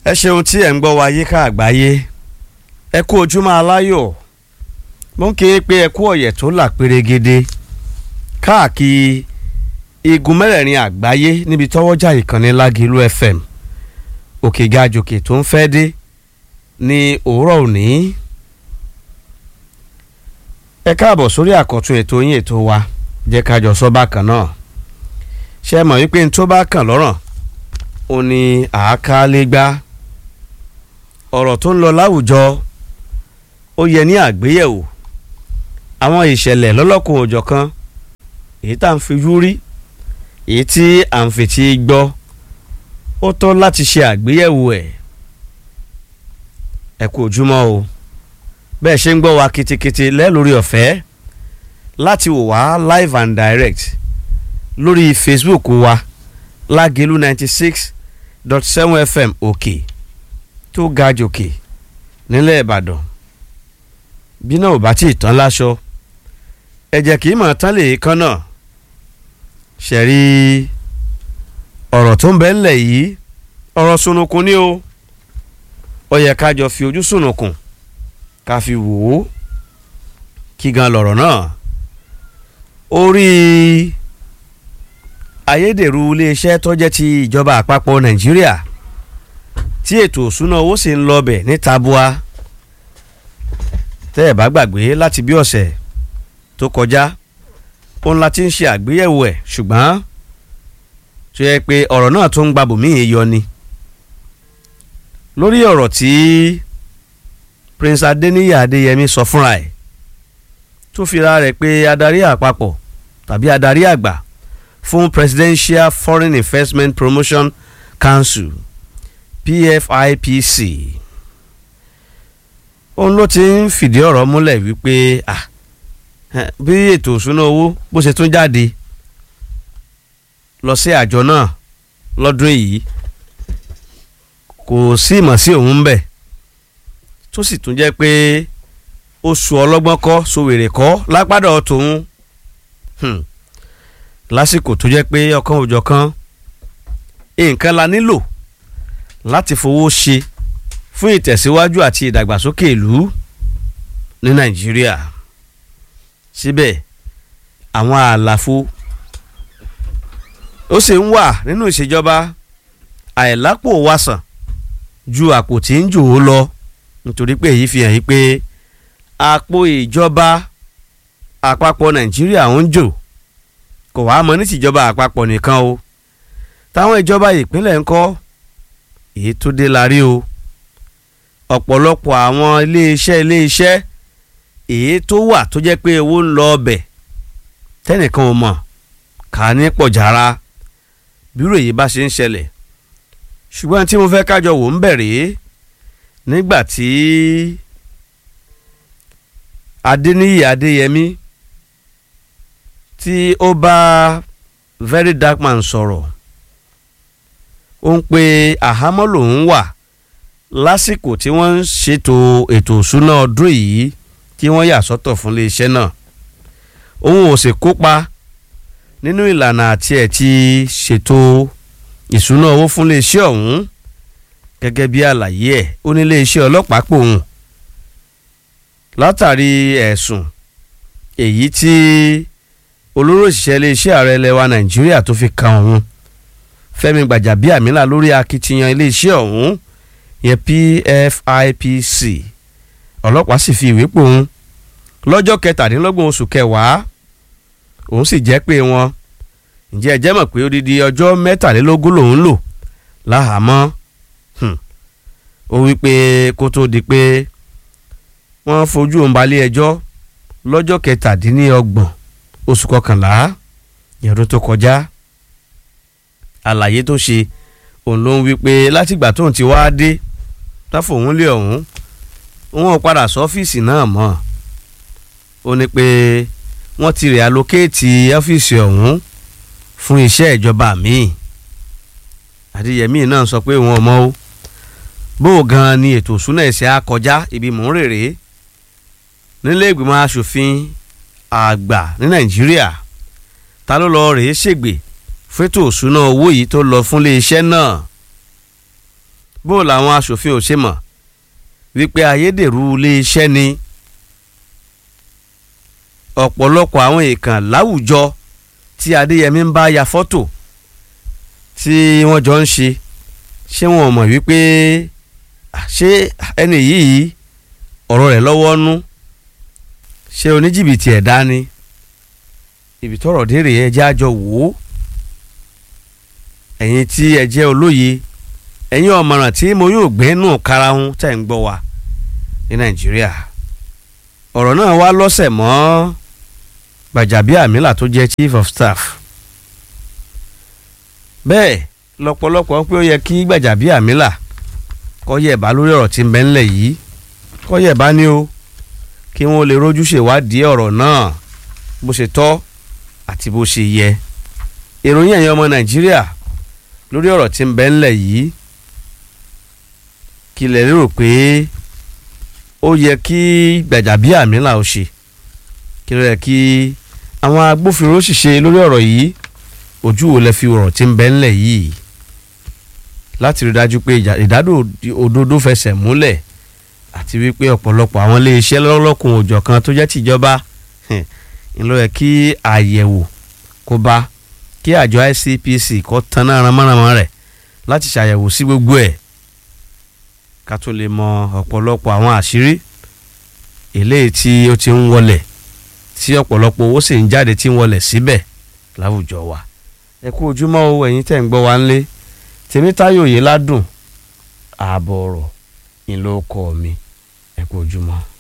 ẹ ṣeun tí ẹ̀ ń gbọ́ wa yíká àgbáyé ẹ kú ojúmọ́ aláyọ̀ mo ń ké pé ẹ kú ọ̀yẹ̀ tó là pérégede káàkiri igun mẹ́rẹ̀ẹ̀rin àgbáyé níbi tọ́wọ́jà ìkànnì Lágìlú FM òkè gajòkè tó ń fẹ́ dé ní òwúrọ̀ òní ẹ káàbọ̀ sórí àkọ́tún ètò yín ètò wa jẹ́ ká jọ sọ bákan náà ṣe mọ̀ wípé n tó bá kàn lọ́rọ̀ ó ní àákálẹ́gbá ọ̀rọ̀ tó ń lọ láwùjọ ó yẹ ní àgbéyẹ̀wò àwọn ìṣẹ̀lẹ̀ lọ́lọ́kùn òjọ̀ kan èyí tá à ń fijú rí èyí tí à ń fetí gbọ́ ó tọ́ láti ṣe àgbéyẹ̀wò ẹ̀ ẹ kú ojúmọ́ o bẹ́ẹ̀ ṣe ń gbọ́ wa kitikiti lẹ́lórí ọ̀fẹ́ láti wò wá live and direct lórí Facebook wa Lágìlú ninety six dot seven FM òkè tó ga jòkè nílẹ̀ Ìbàdàn bí náà ò bá tí ì tán láṣọ ẹ̀jẹ̀ kì í mọ̀ tán lè kán náà ṣẹ̀rí ọ̀rọ̀ tó ń bẹ ńlẹ̀ yìí ọ̀rọ̀ sunukun ni o ó yẹ ká jọ fi ojú sunukun ká fi wò ó kí gan lọ̀rọ̀ náà orí ayédèrú iléeṣẹ́ tó jẹ́ ti ìjọba àpapọ̀ Nàìjíríà tí ètò òṣúná owó sì ń lọ bẹ̀ ní tabua tẹ́ ẹ̀ bá gbàgbé láti bí ọ̀sẹ̀ tó kọjá òun la ti ń ṣe àgbéyẹ̀wò ẹ̀ ṣùgbọ́n tó yẹ pé ọ̀rọ̀ náà tó ń gba bòmíì yọ ni lórí ọ̀rọ̀ tí Prince Adeniyi Adeyemi sọ fúnra ẹ̀ tó fira rẹ̀ pé adarí àpapọ̀ tàbí adarí àgbà fún Presidential Foreign Investment Promotion Council PFIPC òun ló ti ń fìdí ọ̀rọ̀ múlẹ̀ wípé ah bí ètò òṣúná owó bó ṣe tún jáde lọ sí àjọ náà lọ́dún yìí kò sí ìmọ̀ sí òun ń bẹ̀ tó sì tún jẹ́ pé oṣù ọlọ́gbọ́n kọ́ sowèrè kọ́ lápádọ̀ tòun lásìkò tó jẹ́ pé ọ̀kan òjọ̀ kan nǹkan la nílò láti fowó ṣe fún ìtẹ̀síwájú àti ìdàgbàsókè ìlú ní Nàìjíríà síbẹ̀ àwọn àlàfo ó sì ń wà nínú ìṣèjọba àìlápò wàsàn ju àpò tí ń jò ó lọ nítorí pé èyí fi hàn yí pé àpò ìjọba àpapọ̀ Nàìjíríà ń jò kò wá mọ ní tìjọba àpapọ̀ nìkan o táwọn ìjọba ìpínlẹ̀ ń kọ́ èyí tó dé la rí o ọ̀pọ̀lọpọ̀ àwọn iléeṣẹ́ iléeṣẹ́ èyí tó wà tó jẹ́ pé owó ń lọ ọbẹ̀ tẹ́nìkan ò mọ̀ ká ní pọ̀jára bírò èyí bá ṣe ń ṣẹlẹ̀ ṣùgbọ́n tí mo fẹ́ kájọ wò ń bẹ̀rẹ̀ nígbà tí Adéníyì Adéyẹmí tí ó bá Very Dark Man sọ̀rọ̀ ó ń pe àhámọ́ lòún wà lásìkò tí wọ́n ń ṣètò ètò ìṣúná ọdún yìí tí wọ́n yà sọ́tọ̀ fún iléeṣẹ́ náà òun ò sì kópa nínú ìlànà àti ẹ̀ ti ṣètò ìṣúná owó fún iléeṣẹ́ ọ̀hún gẹ́gẹ́ bí àlàyé ẹ̀ ó ní iléeṣẹ́ ọlọ́pàá pòun látàrí ẹ̀sùn èyí tí olórí òṣìṣẹ́ iléeṣẹ́ ààrẹ ilẹ̀ wa nàìjíríà tó fi kan òun fẹ́mi gbàjàbíàmílà lórí akitiyan iléeṣẹ́ ọ̀hún yẹn PFIPC ọlọ́pàá sì fi ìwé pò òun lọ́jọ́ kẹtàdínlọ́gbọ̀n oṣù kẹwàá òun sì jẹ́ pé wọn ǹjẹ́ ẹ jẹ́ mọ̀ pé odidi ọjọ́ mẹ́tàlélógún lòun lò láhàámọ́ ó wí pé kó tó di pé wọ́n fojú òun balẹ̀ ẹjọ́ lọ́jọ́ kẹtàdínlọ́gbọ̀n oṣù kọkànlá ìyẹn tó kọjá àlàyé tó ṣe òun ló ń wí pé látìgbà tóun ti wá dé táfòun lé ọ̀hún wọn ò padà sọ́fíìsì náà mọ́ ó ní pé wọ́n ti rẹ̀ alókéètì ọ́fíìsì ọ̀hún fún iṣẹ́ ìjọba míì Adéyẹmí náà sọ pé wọn mọ̀ ó bó o gan ni ètò ìsúná ẹ̀sẹ̀ á kọjá ibi mò ń rèrè nílé ìgbìmọ̀ asòfin àgbà ní Nàìjíríà ta ló lọ rèé ṣègbè fétò ìṣúná owó yìí tó lọ fún iléeṣẹ́ náà bó làwọn aṣòfin ò ṣe mọ̀ wípé ayédèrú iléeṣẹ́ ni ọ̀pọ̀lọpọ̀ àwọn èèkàn láwùjọ tí Adéyẹmí ń bá ya fọ́tò tí wọ́n jọ ń ṣe ṣé wọn ò mọ̀ wípé ṣé ẹni yìí ọ̀rọ̀ rẹ̀ lọ́wọ́ nú ṣé oníjìbìtì ẹ̀dá ni ibi tọ́rọ̀ dé rèé ẹ jẹ́ àjọ wò ó ẹ̀yin tí ẹ jẹ́ olóye ẹ̀yin ọ̀mọ̀ràn tí mo yóò gbé nù karahun tẹ̀ ń gbọ́ wa ní Nàìjíríà ọ̀rọ̀ náà wá lọ́sẹ̀ mọ́ Gbàjàbíàmílà tó jẹ́ chief of staff bẹ́ẹ̀ lọ́pọ̀lọpọ̀ pé ó yẹ kí Gbàjàbíàmílà kọ́ yẹ̀ bá lórí ọ̀rọ̀ tí ń bẹ ńlẹ̀ yìí kọ́ yẹ̀ bá ní o kí wọ́n lè rójú ṣèwádìí ọ̀rọ̀ náà bó ṣe tọ́ àti bó ṣe yẹ ìròyìn ẹ̀yin ọmọ Nàìjíríà lórí ọ̀rọ̀ tí ń bẹ ńlẹ̀ yìí kí lẹ lérò pé ó yẹ kí Gbàjàbíàmílà ó ṣe kí ló yẹ kí àwọn agbófinró sì ṣe lórí ọ̀rọ̀ yìí ojú wo lẹ fi ọ̀rọ̀ tí ń bẹ ńlẹ̀ yìí láti rí dájú pé ìdádò òdodo fẹsẹ̀ múlẹ̀ àti wípé ọ̀pọ̀lọpọ̀ àwọn iléeṣẹ́ lọ́lọ́kùn òjọ̀ kan tó jẹ́ tìjọba ńlọ yẹ kí àyẹ̀wò kó bá kí àjọ ICPC kó tanná ramọ́ramọ́ rẹ̀ láti ṣàyẹ̀wò sí gbogbo ẹ̀ ká tó lè mọ ọ̀pọ̀lọpọ̀ àwọn àṣírí eléyìí tí ó ti ń wọlẹ̀ tí ọ̀pọ̀lọpọ̀ owó sì ń jáde tí ń wọlẹ̀ síbẹ̀ láwùjọ wa ẹ kú ojúmọ́ o ẹ̀yin tẹ̀ ń gbọ́ wa ńlé tèmítáyò yìí ládùn ààbọ̀ ọ̀rọ̀ ìlú ọkọ mi ẹ kú ojúmọ́.